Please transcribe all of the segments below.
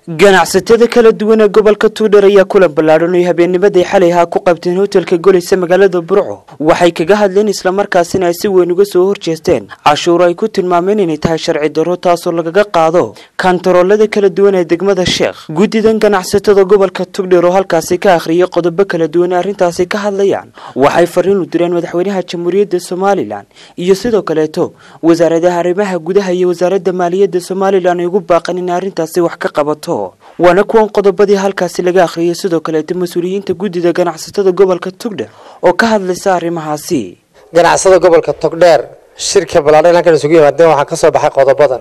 ganacsatada kala duwan ee gobolka tuudhar ayaa kulan ballaadhan oy habeennimadii xalay ahaa ku qabteen hotelka goleysa magaalada burco waxay kaga hadleen islamarkaasina ay si weyn uga soo horjeesteen cashuur ay ku tilmaameen inay tahay sharci darro taasoo lagaga qaado kantaroolada kala duwan ee degmada sheekh guddidan ganacsatada gobolka tugdher oo halkaasi ka akhriyay qodobo kala duwan ee arrintaasi ka hadlayaan waxay fariin u direen madaxweynaha jamhuuriyadda somalilan iyo sidoo kaleeto wasaaradaha arrimaha gudaha iyo wasaaradda maaliyadda somalilan ay ugu baaqan in arrintaasi wax ka qabato waana kuwan qodobadii halkaasi laga akhriyay sidoo kaleeto mas-uuliyiinta guddida ganacsatada gobolka tugdher oo ka hadlaysa arrimahaasi ganacsada gobolka togdheer shirka ballaadhan halkan isugu yimaadeen waxaa ka soo baxay qodobadan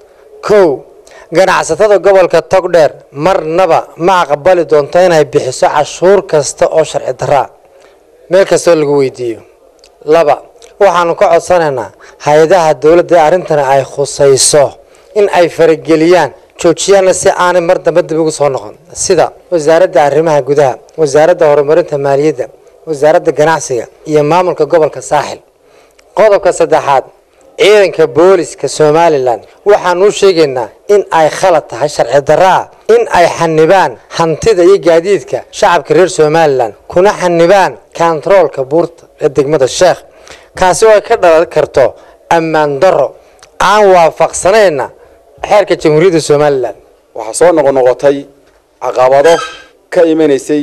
kow ganacsatada gobolka togdheer marnaba ma aqbali doonto inay bixiso cashuur kasta oo sharci daraa meel kastoo lagu weydiiyo laba waxaanu ka codsanaynaa hay-adaha dowladda ee arrintani ay khusayso in ay farageliyaan joojiyaanna si aanay mar dambe dib ugu soo noqon sida wasaaradda arrimaha gudaha wasaaradda horumarinta maaliyadda wasaaradda ganacsiga iyo maamulka gobolka saaxil qodobka saddexaad ciidanka booliska somalilan waxaanu u sheegaynaa in ay khalad tahay sharci daraa in ay xanibaan hantida iyo gaadiidka shacabka reer somalilan kuna xanibaan kontaroolka buurta ee degmada sheekh kaasi oo ay ka dhalan karto ammaan darro aan waafaqsanayna xeerka jamhuuriyadda somalilan waxaa soo noqonoqotay caqabado ka imanaysay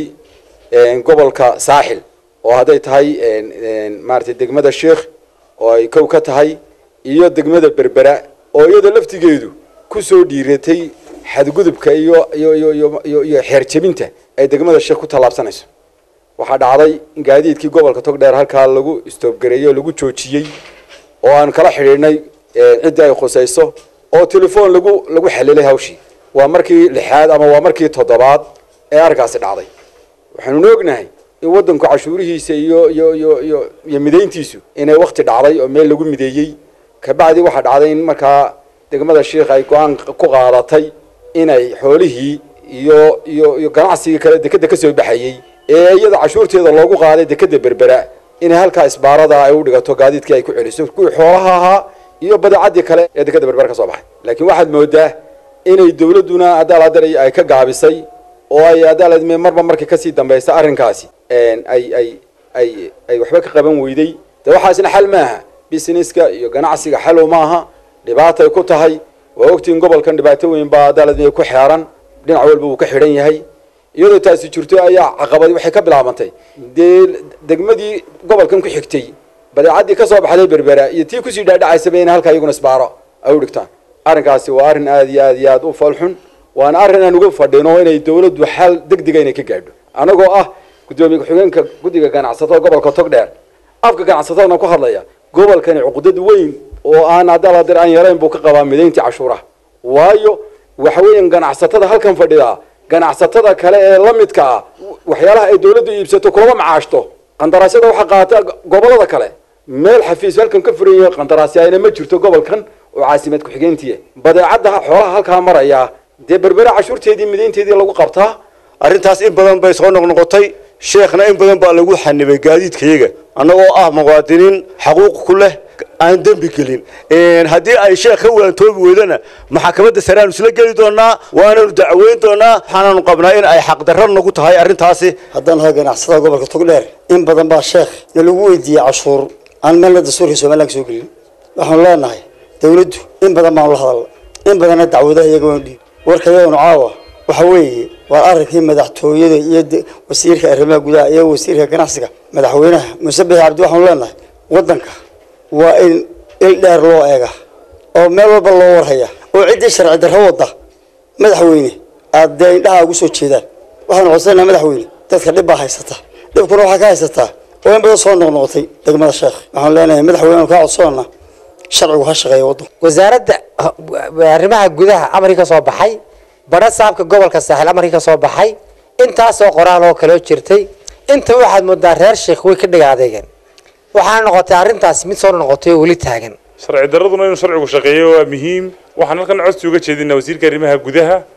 gobolka saaxil oo hadday tahay maaragtay degmada sheekh oo ay kow ka tahay iyo degmada berbera oo iyada laftigeedu kusoo dhiiratay xadgudubka iyo iyo iyo iyo iyo xeerjebinta ay degmada sheekh ku tallaabsanayso waxaa dhacday in gaadiidkii gobolka togdheer halkaa lagu istoobgareeyey oo lagu joojiyey oo aan kala xidhiidhnay ciddii ay khusayso oo telefoon lagu lagu xalilay hawshii waa markii lixaad ama waa markii toddobaad ee arkaasi dhacday waxaanuna ognahay in waddanku cashuurihiisa iyo iyo iyo iyo iyo midayntiisu inay wakti dhacday oo meel lagu mideeyey kabacdi waxaa dhacday in markaa degmada sheikh ay go-aan ku qaadatay inay xoolihii iyo iyo iyo ganacsigii kale dekeda kasoo baxayey ee iyada cashuurteeda loogu qaaday dekeda berbera inay halkaa isbaarada ay u dhigato gaadiidkii ay ku celiso kuwii xoolaha ahaa iyo badeecadii kale ee dekeda berbera ka soo baxay laakiin waxaad moodaa inay dawladduna adaaladar ay ka gaabisay oo ay adaalad marba markii kasii dambaysa arrinkaasi ay ay ay ay waxba ka qaban weyday de waxaasna xal maaha businesska iyo ganacsiga xalow maaha dhibaatay ku tahay waa ogtiin gobolkan dhibaato weyn baa adaalad ku xeeran dhinac walba uu ka xidhan yahay iyadoo taasi jirto ayaa caqabad waxay ka bilaabantay dee degmadii gobolkan ku xigtay badeecadii kasoo baxday berbera iyo tii kusii dhaadhacaysaba in halkaa iyaguna isbaaro ay u dhigtaan arrinkaasi waa arrin aada iyo aad iyo aad u falxun waana arrin aan uga fadhino inay dawladdu xal degdega inay ka gaadho anagoo ah guddoomiye ku-xigeenka guddiga ganacsatada gobolka togdheer afka ganacsatadana ku hadlaya gobolkani cuqdad weyn oo aan adaladir aan yarayn buu ka qabaa midayntii cashuuraha waayo waxa weeyaan ganacsatada halkan fadhidaa ganacsatada kale ee la midka ah waxyaalaha ay dawladdu iibsato kulama macaashto qandaraasyada waxaa qaata gobolada kale meel xafiis halkan ka furan yahay qandaraasyana ma jirto gobolkan oo caasimad ku-xigeentii badeecadda xoolaha halkaa maraya dee berbera cashuurteedii midaynteedii lagu qabtaa arrintaas in badan bay soo noqnoqotay sheekhna in badan baa lagu xanibay gaadiidkayaga annagoo ah muwaadiniin xaquuq ku leh aan dembi gelin haddii ay sheekh ka waantoobi weydana maxakamadda sareaanu isla geli doonaa waananu dacweyn doonaa waxaananu qabnaa in ay xaqdarra nagu tahay arrintaasi haddaan nahay ganacsatada gobolka togdheer in badan baa sheekh na lagu weydiiyey cashuur aan meelna dastuurka somalilan ka soo gelin waxaanu leenahay dawladdu in badan baanu la hadalna in badanna dacwadaha iyaga waanu dhiib warka iyaganu caawa waxa weeye waa arrinkii madaxtooyada iyo wasiirka arrimaha gudaha iyo wasiirka ganacsiga madaxweynaha muuse bixi cabdi waxaanu leenahay waddanka waa in il dheer loo eega oo meel walba loo warhaya oo ciddii sharci darro wadda madaxweyne aada dee indhaha ugu soo jeedaan waxaanu codsanayna madaxweyne dadka dhib baa haysata dhibkuna waxaa ka haysataa oo in badan soo noqnoqotay degmada sheekh waxaanu leenahay madaxweyne kaa codsanana sharcigu ha shaqeeya waddanku wasaaradda arrimaha gudaha amarkii ka soo baxay badha saabka gobolka saaxil amarkii ka soo baxay intaasoo qoraal oo kaloo jirtay inta waxaad moodaa reer sheekh way ka dhiga adeegeen waxaana noqotay arrintaas mid soo noqotay oo weli taagan sharci daraduna inuu sharcigu shaqeeyo waa muhiim waxaan halkan codsi uga jeedinaa wasiirka arrimaha gudaha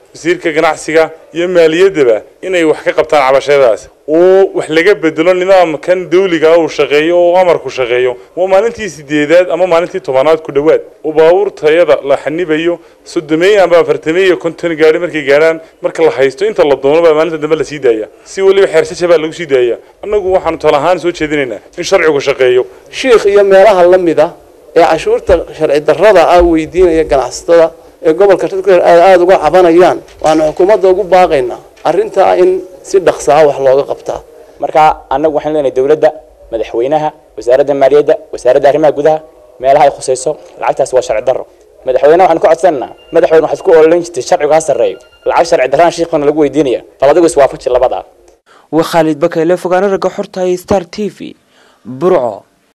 wasiirka ganacsiga iyo maaliyaddaba inay wax ka qabtaan cabashadaas oo wax laga bedelo nidaamkan dawliga uu shaqeeyo oo amarku shaqeeyo waa maalintii sideedaad ama maalintii tobanaad ku dhowaad oo baabuur tayada la xanibayo soddomeey amba afartameey iyo konton gaari markay gaarhaan marka la haysto inta la doono baa maalinta dambe la sii daaya si weliba xeersasha baa lagu sii daaya annagu waxaanu tala ahaan soo jeedinaynaa in sharcigu shaqeeyo shiikh iyo meelaha la mid ah ee cashuurta sharci darrada ah weydiinaya ganacsatada ee gobolka togdheer aad aada uga cabanayaan waanu xukuumadda ugu baaqaynaa arrintaa in si dhaqsaa wax looga qabtaa marka annagu waxaan leenahay dowladda madaxweynaha wasaaradda maaliyadda wasaaradda arrimaha gudaha meelaha ay khusayso lacagtaasi waa sharci darro madaxweynaha waxaan ku codsanaynaa madaxweyne waxaad ku ololayn jirtay sharcigu ha sarreeyo lacag sharci darraan shiikhana lagu weydiinaya bal adigu iswaafaji labada waa khaalid bakayle fogaana ragga xorta star t v burco